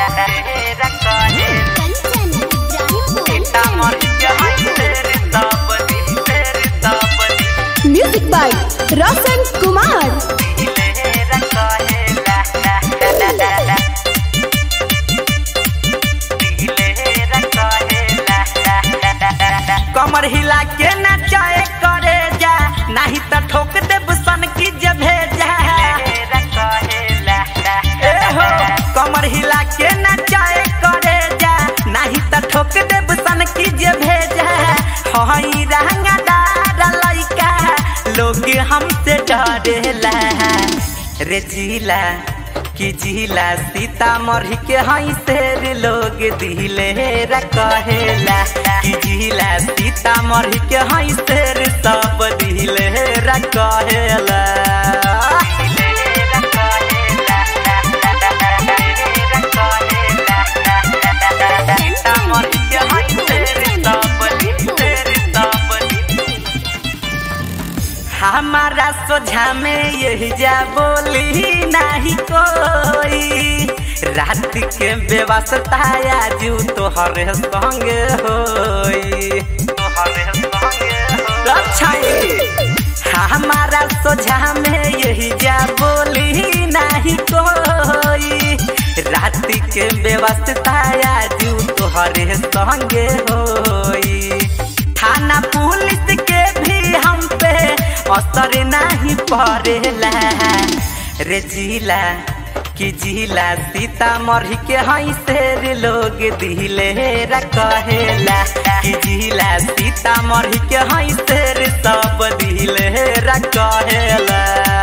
music by रोशन कुमार कमर हिला के नचाए करे जा नहीं तो ठोक दे सन की जब भेजा ए हो कमर हिला के नचाए करे जा नहीं तो ठोक दे सन की जब भेजा हई रंगदार लइका लोग हमसे डरेला रे जिला कि जिला सीतामढ़ी के हई शेर लोग दिले कहेला कि जिला सीतामढ़ी के हई शेर सब दिले कहेला सीतामढ़ी के हई शेर सब दिले सब हमारा सोझा में यही जा बोली नहीं कोई रात के व्यवस्था आजू तोहरे संग होई तोहरे संग अच्छा हमारा सोझा में यही जा बोली नहीं कोई रात के व्यवस्था आजू तोहरे संग होई थाना पुलिस के भी हम पे असर नहीं पड़ेला रे जिला कि जिला सीतामढ़ी के हई शेर लोग दिले कहेला कि जिला सीतामढ़ी के हई शेर सब दिले कहेला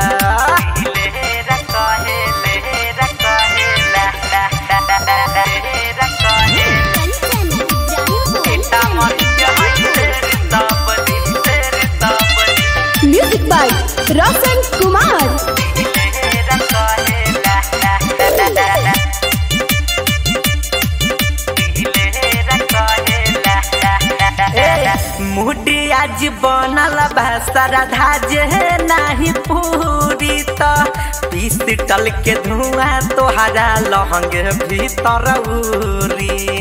सीतामढ़ी के हई शेर सब दिले सब म्यूजिक बाय रोशन कुमार मुडी आज बनल बा श्रद्धा जे नाही पूरी त पीस टल के धुआं तोहरा लहंग भीतर उरी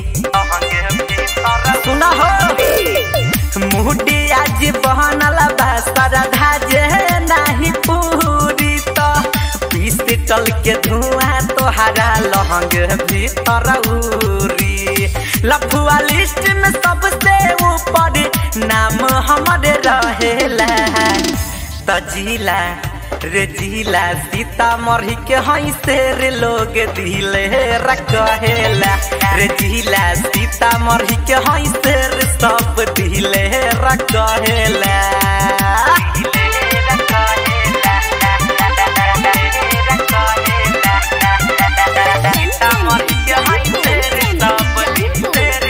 सुना हो मुडी आज बनल बा श्रद्धा जे नाही पूरी त पीस टल के धुआं तोहरा लहंग भीतर उरी लफुआ लिस्ट में सबसे ऊपर नाम हमारे रहेला तजिला रे जिला सीतामढ़ी के हई शेर लोग दिले कहेला रे जिला सीतामढ़ी के हई शेर सब दिले कहेला सीतामढ़ी के हई शेर सब दिले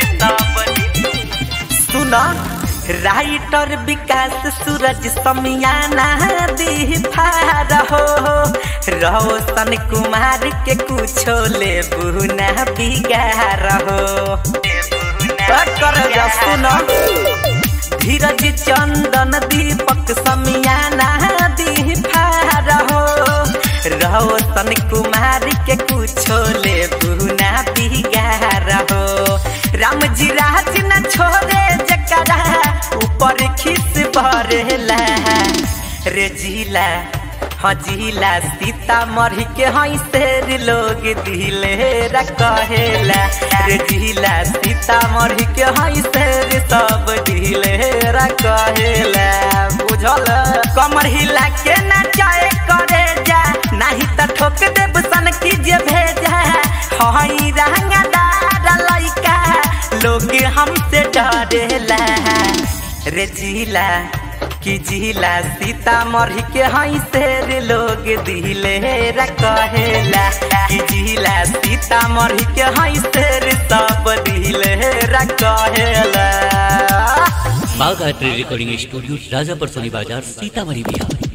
सुना राइटर विकास सूरज समियाना दीफार हो रोशन कुमार के कुछो ले बुना बिगार हो कर जा सुना धीरज चंदन दीपक समियाना दीफार हो रोशन कुमार के कुछो ले बुना बिगार हो राम जी राज न छोड़े जकरा ऊपर खिस भरेला रे जिला हाँ जिला सीतामढ़ी के हई शेर लोग दिले कहेला रे जिला सीतामढ़ी के हई शेर सब दिले कहेला बुझल कमर हिला के नचाए करे जा नहीं तो ठोक देब सन की जे भेजा हई रंगदार लइका लोग हमसे डरेला रे जिला कि जिला सीतामढ़ी के हई शेर लोग दिले कहेला कि जिला सीतामढ़ी के हई शेर सब दिले कहेला बाघ आर्ट रिकॉर्डिंग स्टूडियो राजापर सोनी बाजार सीतामढ़ी बिहार